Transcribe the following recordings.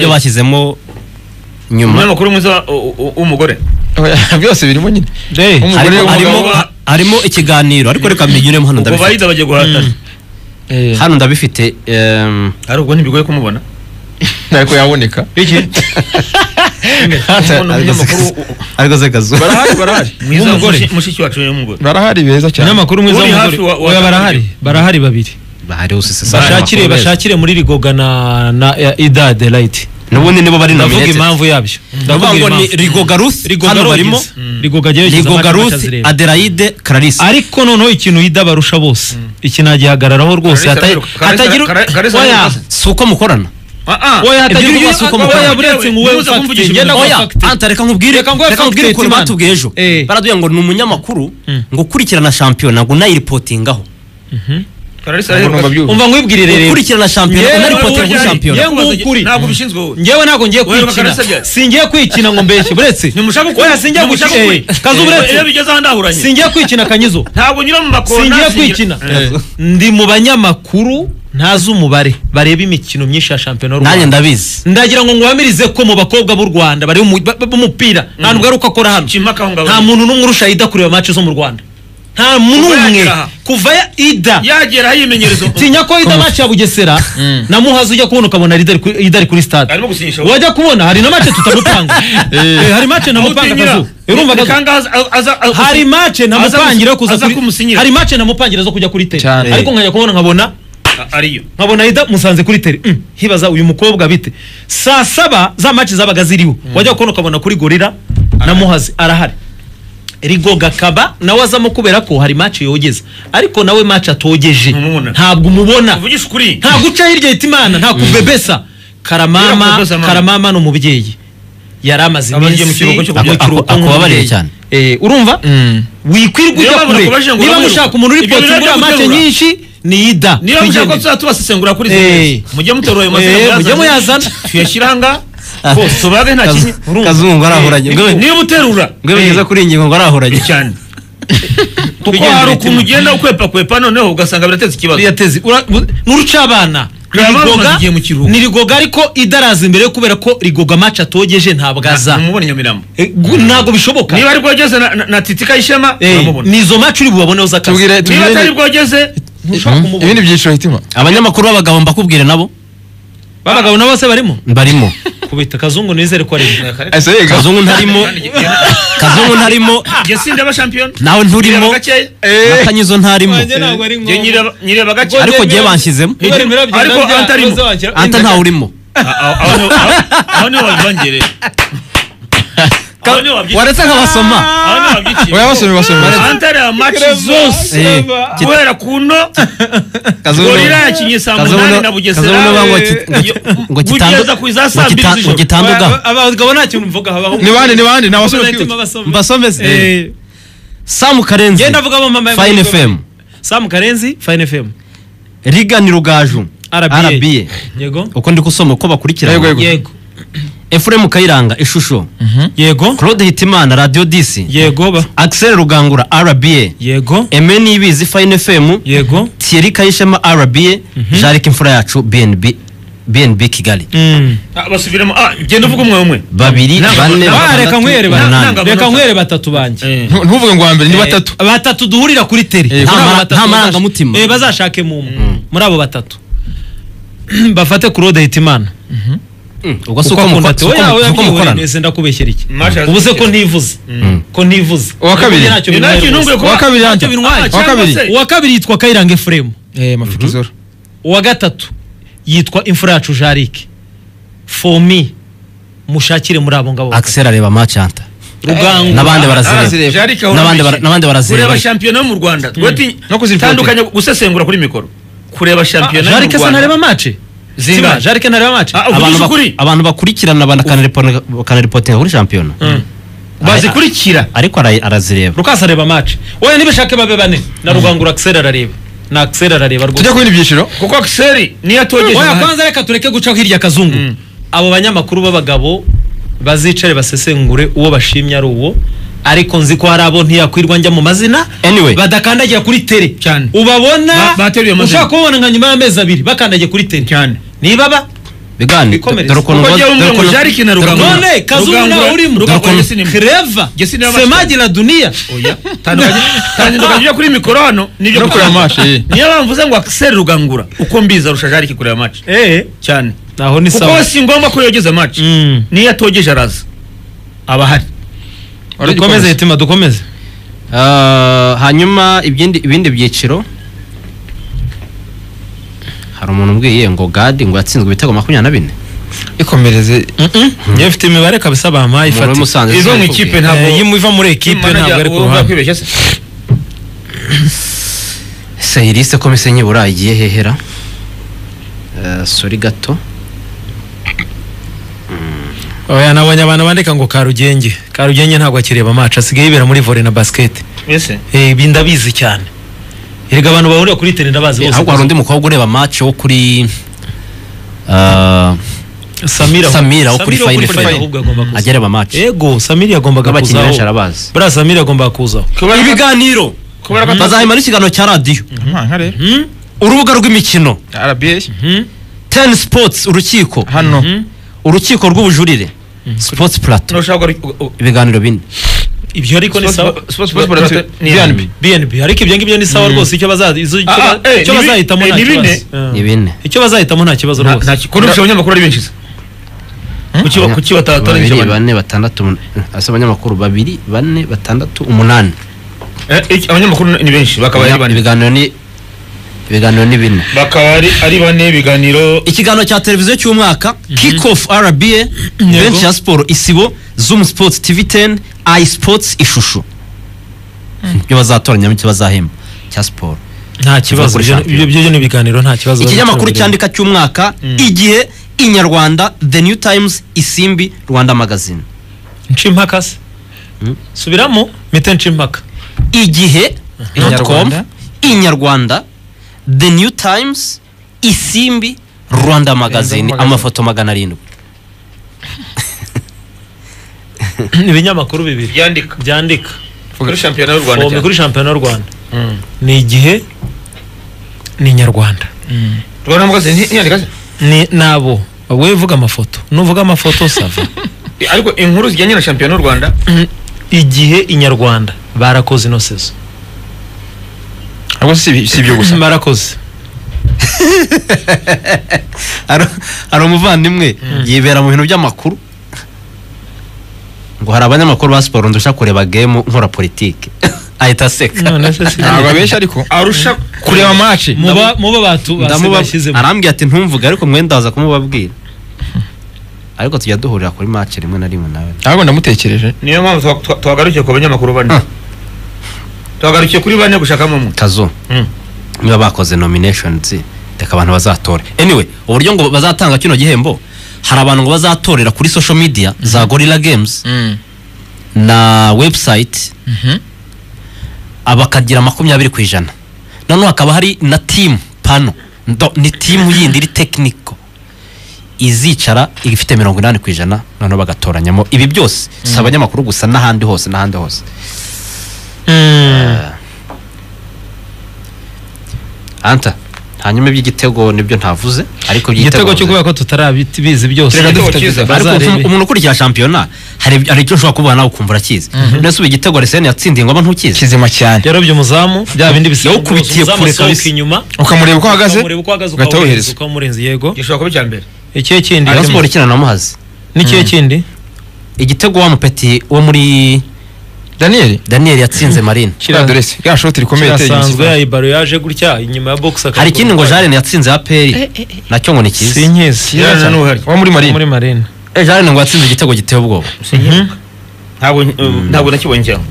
ibyo bashyizemo nyuma umunyamakuru mwiza u- u- w'umugore byose birimo nyine Umugore harimo, harimo, w'umugabo- ha- harimo ikiganiro ariko reka mbinyuremo hano ubwo ndabifite bayiza bagiye guhatana Eh, hano ndabifite em, ari ubwo ntibigoye kumubona ariko yaboneka Umuntu umunyamakuru ariko se kazu barahari barahari mwiza W'umugore. mushi- mushiki wacu w'umugore barahari beza cyane umunyamakuru mwiza Uri w'umugore hafi wa- wa- oya barahari barahari babiri bahari usise bashakire bashakire muri rigoga na na ya idade right n'ubundi nibo bari ndavuga nominated impamvu yabyo ndavuga ndavuga ngo ni impamvu. Rigoga Ruth rigoga hano barimo barimo rigoga jyewe yashyize Rigoga amata Ruth azireba. Adelaide Clarisse ariko noneho ikintu yida barusha bose iki nagihagararaho rwose Kalisa hata- arabiruka. Kalisa- hatagira Kalisa- Kalisa oya arabiruka. si uko mukorana oya hatagira Ibyo uyu bibazo uko mukora. oya buretse ngo wowe Ntuza kumvugisha ufakite ngenda ibintu. ngo oya ufakite anta reka nkubwire Reka nguhe reka nkubwire fact ukuntu man. batubwiye ejo Eh. baraduye ngo ni umunyamakuru ngo ukurikirana shampiyona ngo unayiripotingaho barahari umva nkwibwirire rero ukurikirana shampiyona Yewe, unaripotinga kuri wowe shampiyona yewe. ntabwo bishinzwe wowe ngewe ntabwo ngiye Wewe kwikina bakarasa bya- singiye kwikina ngo mbeshye buretse ntimushaka ukuri oya singiye ntimushaka gukina ukuri eh, kazu iyo buretse bigeze aha ndahuranye singiye kwikina kanyizo ntabwo nyura mu makona singiye singira- kwikina Eh. ndi mu banyamakuru ntazi umubare bareba imikino myinshi ya shampiyona y'u nanjye Rwanda. ndabizi ndagira ngo ngubamirize ko mu bakobwa b'u rwanda bari mu- ba- b'umupira nta nubwo ari uko akora hano Nshima akaho ngaho. nta muntu n'umwe urusha ida kureba match zo mu rwanda nta n'umwe yagera aha. kuva ya- ida yagera aho yimenyereza tinya ko ida match ya bugesera na muhazi ujya kubona ukabona ari ida ari kuri- ida ari kuri stade arimo gusinyisha wajya kubona hari na match tutamupanga Eh, hari match ntamupanga akazu urumva akazu hari mace namupangira yo kuza aza kuri- kumusinyira. hari mace namupangira zo kujya kuri tele Cyane. ariko nkajya kubona nkabona ariyo nkabona ida musanze kuri tele Mm, hibaza uyu mukobwa bite saa saba za mace zabaga ziriho wajya kubona ukabona kuri gorira na muhazi arahari rigoga akaba nawe azamo kubera ko hari mace yogeza ariko nawe mace atogeje Ntumubona. ntabwo umubona uvugisha ukuri nta guca hirya yita imana nta kubebesa Bwira karamama kubebesa amana. karamama ni umubyeyi yari amaze Aba agiye mu iminsi kiruhuko cyo mu kurya. kiruhuko Ako- akubabariye nk'umubyeyi. cyane. Eh, urumva wikwirwa Niyo ujya mpamvu kure nakubajije ngo niba uramuheruka. mushaka umuntu uri Ibyo potsi birabyo ngura make guterura. nyinshi ni ida niba mushaka ko twigendere. tuza tubasesengura kuri Eh. izi mujye muterura ayo Eh, mazina mujye muyazana. tuyashyiranga rwose tubage nta kinyi kazungu arahoranye niba uterura ngwe bigeze kuri iyi ngingo ngo arahoranye cyane kuko Twigendere hari ukuntu kimwe. ugenda ukwepa kwepa noneho ugasanga birateza ikibazo uriya tezi ura- bu- n'urucabana Karamama Rigoga- amaze igihe mu kiruhuko. ni rigoga ariko idaraza imbere kubera ko rigoga mace atogeje ntabwo aza umubona nyamirambo Eh, gu- ntabwo bishoboka niba ari bwogeze na- na- na titika y'ishema Eh, uramubona ni izo mace uri bubaboneho z'akazi tubwire niba atari tubwire bwogeze ntushobora kumubona ibindi byiciro hitima abanyamakuru b'abagabo mbakubwire nabo babagabo na bose barimo barimo kubita kazungu nizere ko ari ese yega kazungu ntarimo kazungu ntarimo jesi ndaba shampiyona nawe nturimo Nyireba gakeya. na kanyizo ntarimo Jye nyireba- nyireba gake ariko jyewe banshyizemo Ariko antarimo. anta ntawe urimo aho niho- aho- aho niho wabyongereye aho niho wabyitse waretse nk'abasoma aho niho wabyitse oya basome basome antare ya maci zose Eh, guhera ku nto Kazungu- gorira yakinnye saa munani na Kazungu bugesera nawe ngo ki- ngo ki- ngo kitandu- Bugeza ku iza saa ngo mbiri kita- z'ijoro. ngo kitandugaho abagabo nta kintu mvuga habaho ni bande ni bande ni abasore twibutse mbasome se Eh, samu karenzi genda vuga mama fine fm Sam Karenzi Fine FM riga ni rugaju RBA. RBA. yego uko ndi gusoma uko Yego, bakurikirana yego. yego efuremu kayiranga ishusho yego claude hitimana radio disi yego ba axel rugangura rba yego eme nibizi fine fm yego thierry kayishema rba jarike imfura yacu bnb bnb kigali Mm. Ah, basubiremo Ah, genda uvuga umwe umwe babiri bane Ah, batandatu, reka nkwere ba- umunani. nanga- reka nkwere batatu banjye Eh, Ntu- ntuvuge ngo wa mbere ni batatu batatu duhurira kuri teri Eh, nta mara- nta marangamutima. marangamutima bazashakemo umwe muri abo batatu bafate Claude Hitimana Mm, ubwo si uko uko akunda mukora ati oya oya uko byihoreye mukorana neza ndakubeshyera iki Masha ubu se ko arazikira. ntivuze ko ntivuze Uwa kabiri. Ubundi ntacyo Ni bintwaye nacyo rwose. ntunguye kuba- uwa kabiri Ntacyo yanjye bintwaye. uwa kabiri Cyangwa se- uwa kabiri yitwa Kayiranga Ephraim eh mafikizoro uwa gatatu yitwa imfura yacu Jarike fomi mushakire muri abo ngabo axel areba macanta rugango n'abandi barazireba barazireba Jarike ahora N'abandi bara- abishyira. n'abandi barazireba. kureba shampiyona yo mu rwanda Twe ti- No kuziripota. tandukanya gusesengura kuri mikoro kureba shampiyona yo mu Jarike se ntareba rwanda mace Zingana. Zima, Jarike ntareba mace Ah, abantu uvugisha bak- ukuri abantu bakurikirana bakanaripotinga kuri shampiyona bazikurikira ariko ara- arazireba rukasa areba mace oya nibishake babe bane na rugangura Axel arareba na Axel arareba rwose tujya ku bindi byiciro kuko akiseri niyo atogeje oya amahane. kwanza reka tureke gucaho hirya kazungu abo banyamakuru b'abagabo bazicare basesengure uwo bashimye ari uwo ariko nzi ko hari abo ntiyakwirwa njya mu mazina Anyway. badakandagira kuri tere Cyane. ubabona Ba- bateruye amazina. ushaka kubabona nka nyuma y'amezi abiri bakandagiye kuri tere Cyane. niba ba bigani Bikomereze. dore ukuntu Kuko njyewe umwe ngo jarike na Rugangura. dore ukuntu- none kazungu Rugangura- nawe urimo Rugangura Dukun- Yesu ni mwiza. Clever, Yesu ni we semaji la dunia oya tandukanye ujya kuri mikoro hano nibyo No kureba amaso, eh. niyo mpamvu mvuze ngo akiseri rugangura uko mbizi arusha jarike kureba match eh cyane naho ni kuko sawa si ngombwa ko yogeza match Mm. niyo atogeje araza abahari dukomeze yetima dukomeze Ah, hanyuma ibindi ibindi byiciro hari umuntu umbwiye ngo gadi ngo yatsinzwe ibitego makumyabiri na bine ikomereze njyewe mfite imibare kabisa bampaye Umuntu ifata w'umusanzu izo mu sinakubwiye. ikipe ntabwo Eh, yimu iva muri ekipe ntabwo ari ku ruhande kwibeshya se ese irise ko mise nyibura igiye hehera Eh, sori gato oya nabonye abantu bandika ngo karugenge karugenge ntabwo akireba amacu asigaye yibera muri volley na basket ese eh ibi ndabizi cyane erega abantu bahurira kuri tele ndabazi ahubwo hari undi mukobwa ureba match wo kuri ah, Samira Samira wo kuri Fine Fine. ahubwo agomba kuza. ajya areba match ego Samira yagombaga n'abakinnyi benshi kuzaho arabazi buriya Samira yagomba kuzaho ibiganiro bazahimara ikiganiro cya radiyo nkare Hmm? urubuga rw'imikino rba Hmm? ten sports urukiko hano urukiko rw'ubujurire sports plateau ntushaka gukora- u- u- ibiganiro bine ibyo ariko ni sawa Sports- Sports- Sports- Sports- ni BNB. BNB. BNB ariko ibyo ngibyo ni sawa rwose icyo bazazi- izo- icyo Ah, ah, ba- eh, icyo ni bi- bazahitamo eh, nta ni kibazo. bine. Eh. ni bine icyo bazahitamo nta kibazo nta- rwose nta- kuko nubwo abanyamakuru ari benshi se kuki ba- kuki batatoranyije babiri abanya- bane batandatu hasi abanyamakuru babiri bane batandatu umunani Eh, iki- abanyamakuru ni benshi bakaba ari bane ibiganiro ni ibiganiro ni bine bakaba ari ari bane ibiganiro ikiganiro cya televiziyo cy'umwaka kick off rba benshi ya siporo isibo zoom sports tv 10 i sports ishusho ibyo bazatoranyamo icyo bazahemba cya siporo nta kibazo kuri ibyo shampiyona. ibyo- ibyo ni ibiganiro nta kibazo ikinyamakuru bazaturira. cyandika cy'umwaka igihe inyarwanda the new times isimbi rwanda magazine nshimaka se Hmm? subiramo mite nshimaka igihe dot com Inyarwanda. inyarwanda the new times isimbi rwanda magazine magazine. amafoto magana arindwi ibinyamakuru bibiri byandika byandika kuri shampiyona y'u fome rwanda kuri shampiyona y'u rwanda ni igihe ni inyarwanda rwanda magazine nti- ntiyandika se ni nabo wowe uvuga amafoto nuvuga amafoto sava ariko inkuru zijyanye na shampiyona y'u rwanda igihe inyarwanda barakoze ino sezo ahubwo si ibi- si ibyo gusa barakoze hari hari umuvandimwe yibera mu bintu by'amakuru ngo hari abanyamakuru ba siporo ndusha kureba gemu nkora politiki ahita aseka none se si ntabwo abeshya ariko arusha kureba maci muba muba batu Ndamuba- bashyizemo arambwira ati ntumvuge ariko mwe ndaza kumubabwira ariko tujya duhurira kuri match rimwe na rimwe nawe ntabwo ndamutekereje niyo mpamvu tuha- tuha- tuhagarukiye ku banyamakuru bane Ah. tuhagarukiye kuri bane gushakamo umwe kazo Mm. niba bakoze nominations reka abantu bazatora anyway uburyo ngo bazatanga kino gihembo hari abantu ngo bazatorera kuri social media za gorilla games na website abakagira makumyabiri ku ijana noneho hakaba hari na team pano ndo- ni team yindi iri technical izicara ifite mirongo inani ku ijana noneho bagatoranyamo ibi byose si abanyamakuru gusa n'ahandi hose n'ahandi hose anta hanyuma iby'igitego nibyo ntavuze ariko igitego cyo iby'igitego kubera ko tutarabizi byose Reka dufite Bazarebe. Baza ariko umuntu- umuntu ukurikira shampiyona hari hari icyo ushobora kuba nawe ukumva urakizi nese ubu igitego arisene yatsindiye ngo aba ntukizi kizima cyane yarobye umuzamu bya bindi bisa Yawukubitiye umuzamu kure asohoka kabisa. inyuma ukamureba uko ahagaze ukamureba uko ahagaze ugahita wohereza. ukamurenza ukamurenza yego gishobora kuba icya mbere ikihe kindi rayon siporo ikina na muhazi n'ikihe kindi igitego wa mupeti wo muri daniyeli daniel yatsinze marine kiriya doresi ya shoti rikomeye iteye kirasanzwe imisifari. ya ibaro yaje gutya inyuma ya box hari ikindi ngo jarene yatsinze aperi nacyo ngo ni si cyiza nkizi Yarene Yarene n'uhari. uwo muri marine muri marine Eh, jarene ngo yatsinze igitego giteye ubwoba ntabwo ntabwo nakibonye cyane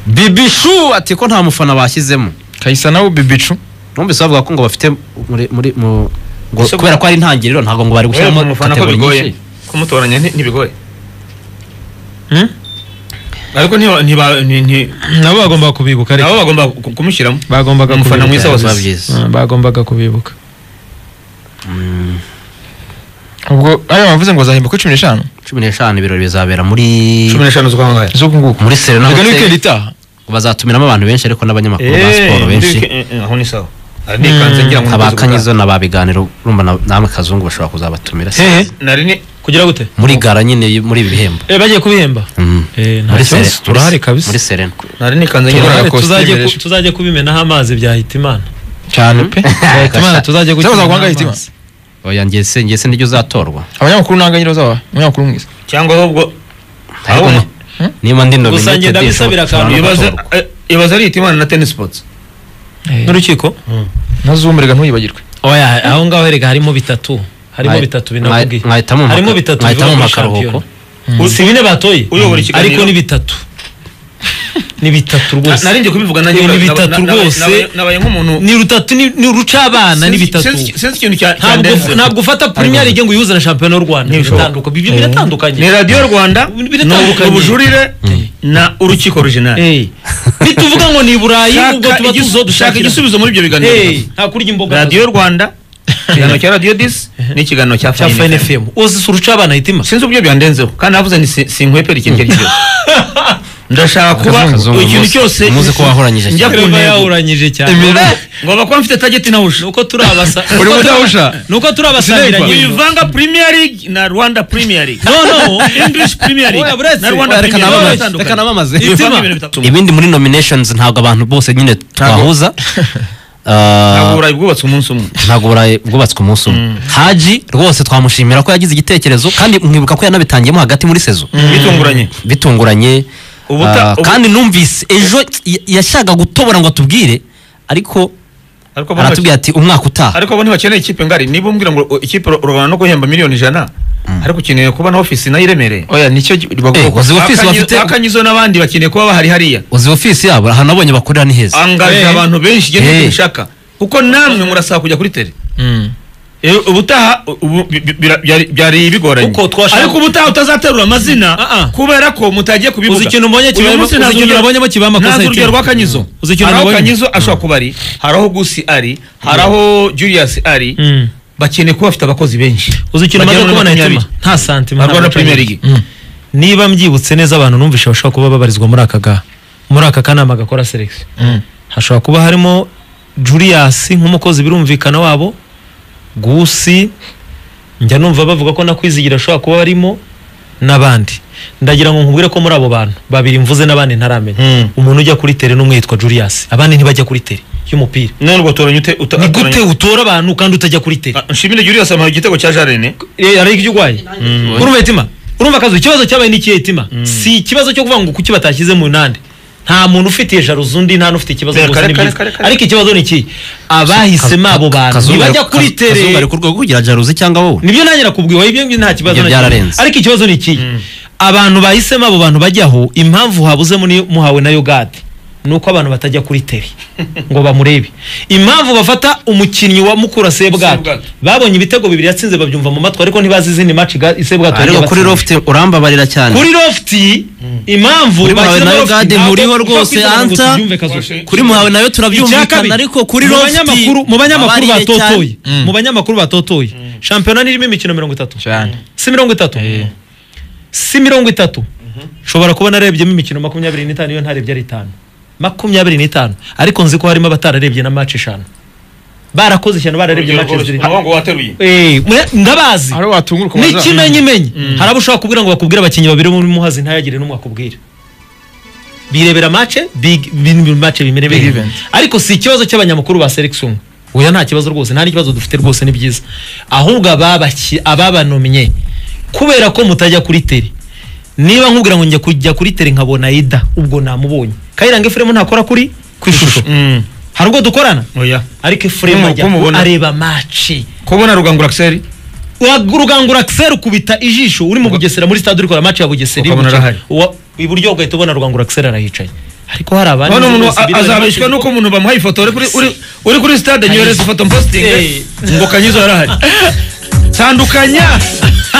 bibishu ati ko nta mufana bashyizemo kayisa nawe bibicu numvise bavuga ko ngo bafite muri muri mu ngo Ese- kubera ko ari intangiriro ntabwo ngo bari Wewe gushyiramo mu mufana ko kategori bigoye nyinshi. kumutoranya nti- ntibigoye Hmm? ariko ntiba- ntiba- nti- nti- nabo bagomba kubibuka nabo ariko bagomba ku- kumushyiramo bagombaga umufana mwiza wose kubibuka biba byiza Ah, bagombaga kubibuka ubwo ariya bavuze ngo zahemba kuri cumi n'eshanu cumi n'eshanu ibirori bizabera muri cumi n'eshanu z'ukwa ngaya z'uku nguku muri serena reka ni hoteli wikendi itaha bazatumiramo abantu benshi ariko n'abanyamakuru ba siporo benshi aho ni sawa nikanze ngira ngo nakoze abakanyizo na ba biganiro urumva na- namwe kazungu bashobora kuzabatumira se hehe ubuganda. nari ni kugira gute muri gara nyine y- muri ibi bihembo Eh, bagiye kubihemba Mm. Eh, nta Muri kibazo, Serena- turahari muri- kabisa. muri serena nari nikanze ngira turahari ngo tuzajye kositimu ku- tuzajye kubimenaho amazi byahita imana cyane pe byahita imana tuzajye Cyangwa kukimenaho uzaguhangayita amazi. oya njye se njye se niryo uzatorwa abanyamakuru ntabwo nyine uzaba umunyamakuru mwiza cyangwa ahubwo Ariko Ahubwo- ni- niba ndi nominated Gusa njye ndabisabira nshobora akantu no ibaza gutorwa. eh, ibaza ari itimana na tennis sports n'urukiko na zumu reka ntuyibagirwe oya aho ngaho erega harimo bitatu harimo Mwa- bitatu mwa- mwahitamo binakubwiye mu harimo maka- bitatu mwahitamo bivuga mu muri makaruhuko. shampiyona si bine batoye Uyobora ikiganiro. ariko ni bitatu ni bitatu Na- nari rwose njye kubivuga nanjye Ni naba- bitatu naba- naba- rwose. naba- nabaye nk'umuntu ni rutatu ni ni uruca abana ni Sinzi- bitatu sinzi- sinzi ikintu cya- cya Ntabwo- ndenze. ntabwo ufata premier league ngo uyihuze na shampiyona y'u rwanda Ntibishoboka. biratandukanye ibyo Eh. biratandukanye ni radiyo rwanda ni biratandukanye. ubujurire na urukiko rujinari Eh. nituvuga ngo ni i burayi ubwo tuba shaka tuzodushakira igisubizo muri ibyo biganiro nta kurya imboga radiyo rwanda ikiganiro cya radiyo disi n'ikiganiro cya cya fayini fayini fm fm uzisa uruca abana hitima sinzi uburyo byandenzeho kandi navuze ni si- sinkwepera ikintu icyo ari cyo cyose ndashaka kuba Kazungu, ikintu muzi- cyose muzi ko wahoranyije njya cyane. ku Urumva ntego yawuranyije cyane ngo bakora mfite tageti nawusha nuko turi abasa uri nuko turi- mudahusha nuko turi abasangiranye uyivanga premier league na rwanda premier league no no english premier Oya, league buretse. na rwanda Oya, reka premier league nabamaze atandukanye. reka nabamaze Uyivanga Itima. ibintu bitatu ibindi muri nominations ntabwo abantu bose nyine twahuza ntabwo Ah, burayi bwubatse umunsi umwe ntabwo burayi bwubatswe umunsi umwe haji rwose twamushimira ko yagize igitekerezo kandi mwibuka ko yanabitangiyemo hagati muri sezo bitunguranye bitunguranye Ubuta- Ah, ubu- kandi numvise ejo y- yashakaga gutobora ngo atubwire ariko ariko bo aratubwira ati umwaka utaha ariko bo ntibakeneye ikipe ngari niba umbwira ngo o- ikipe ro- rubana no guhemba miliyoni ijana ariko ukeneye kuba na ofisi nayo iremereye oya nicyo Eh, bagomba wazi ofisi Akanyi- bafite akanyizo n'abandi bakeneye kuba bahari hariya uzi ofisi yabo aha nabonye bakorera ni heza angaje Eh. abantu benshi igihe Eh. hey. nshaka kuko namwe murasaba kujya kuri tele Eh, ubutaha ubu bi- bi- bira- byari- byari bigoranye Uko twashaka- ariko ubutaha utazaterura amazina Ah, ah. kubera ko mutagiye kubivuga Uzi ikintu mbonye kibaye- Uyu munsi uzi ntazi ikintu urugero- nabonyemo kibaye amakosa ntazi ya urugero Tim. rwa kanyizo Uzi ikintu hari aho nabonye? kanyizo ashobora kuba ari hari aho gusi ari hari aho julius ari bakeneye kuba bafite abakozi benshi uzi ikintu maze Bagera muri kubona hitima makumyabiri. nta santima na nta rwanda gace premier league niba mbyibutse neza abantu numvise bashobora kuba babarizwa muri aka ga muri aka kanama gakora selection hashobora kuba harimo Julius nk'umukozi birumvikana wabo gusi njya numva bavuga ko na kwizigira ashobora kuba barimo n'abandi ndagira ngo nkubwire ko muri abo bantu babiri mvuze n'abandi ntaramenya Mm. umuntu ujya kuri tere n'umwe yitwa Julius abandi ntibajya kuri tere y'umupira none ubwo toranya ute uta- ni utoranya- gute utora abantu kandi utajya kuri tere Ah, nshimire julius amaye igitego cya jarene hari ibyo urwaye urumva itima urumva akazi ikibazo cyabaye ni ikihe itima si ikibazo cyo kuvuga ngo kuki batashyize mu nande nta muntu ufitiye jaruzi undi nta n'ufite ikibazo Reka, rwose ni reka, byiza reka, reka. ariko ikibazo ni iki abahisemo abo bantu ntibajya kuri tere kazungu ari ku rwego kugira jaruzi cyangwa wowe nibyo nanjye nakubwiwe ibyo ngibyo nta kibazo Ibyo na kimwe. byararenze. ariko ikibazo ni iki abantu bahisemo abo bantu bajyaho impamvu habuzemo niyo muhawe na yogade ni uko abantu batajya kuri teri ngo bamurebe impamvu bafata umukinnyi wa mukura sebwato Sebwato. babonye ibitego bibiri yatsinze babyumva mu matwi ariko ntibazi izindi maci sebwato ariko yagiye kuri abatsinda. lofti urambabarira cyane kuri lofti impamvu Kuri Muhawe bashyizemo na lofti Yogade ntabwo muriho ushobora rwose, kwizera ngo Anta. tubyumve kazuba kuri muhawe nawe turabyumvikana ariko kuri mu lofti banyamakuru mu banyamakuru abarire batotoye cyane. mu banyamakuru batotoye shampiyona nirimo imikino mirongo itatu cyane si mirongo itatu si mirongo itatu nshobora kuba nararebyemo imikino makumyabiri n'itanu iyo ntarebye ari itanu makumyabiri n'itanu ariko nzi ko harimo abatararebye na maci eshanu barakoze cyane bararebye maci zirindwi Ntabwo ngo wateruye Eh, mwe- ndabazi hari watunguruka n'ikimenyimenyi hari abo ushobora kubwira ngo bakubwire abakinnyi babiri bo muri muhazi ntayagire n'umwe akubwira birebera mace big bin- mace bimere Big bimwe. event. ariko si ikibazo cy'abanyamakuru ba selection oya nta kibazo rwose nta n'ikibazo dufite rwose ni byiza ahubwo ababaki- ababanomye kubera ko mutajya kuri teri niba nkubwira ngo njya kujya kuri teri nkabona ida ubwo namubonye kayiranga efuremu ntakora kuri ku ishusho hari ubwo dukorana oya ariko efuremu Kumu- ajya kumubona. areba mace kubona rugangura akiseri urugangura kiseri ukubita ijisho uri mu bugesera muri stade uri kureba match ya bugesera Ukabona arahari. Uwa- iburyo ugahita ubona rugangura kiseri arahicaye ariko hari abandi none umuntu bose a- birebera azabeshwa match- nuko umuntu bamuhaye ifoto uri kuri uri- uri kuri stade nyohereza ifoto Eh. mpositinge ngo kanyizo yarahari tandukanya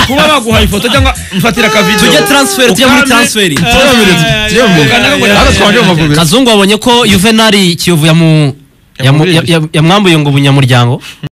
kuba baguhaye ifoto cyangwa mfatira akavido tujye transferi tujye muri transferi kazungu wabonye ko yuvenali kiyovu yamu- yamu- ya- ya- yamwambuye ngo ubunyamuryango